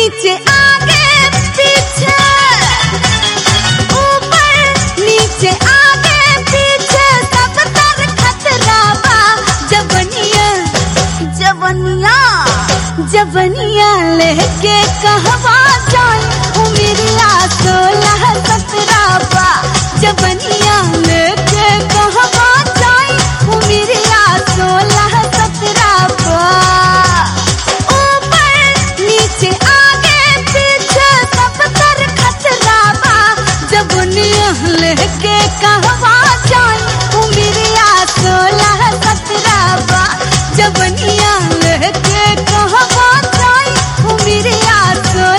नीचे आगे पीछे ऊपर नीचे आगे पीछे सब तर खतरा बा जबनिया जबनिया जबनिया लेके कहवा जाए उमिरिया सोलह सत्रह बा जबनिया लेके कहवा जाए उमिरिया सोलह सत्रह बा ऊपर नीचे आगे पीछे सब तर खतरा बा जबनिया लेके कहवा जाए उमिरिया सोलह सत्रह बा जबनिया लेके कहवा जाए उमिरिया सोलह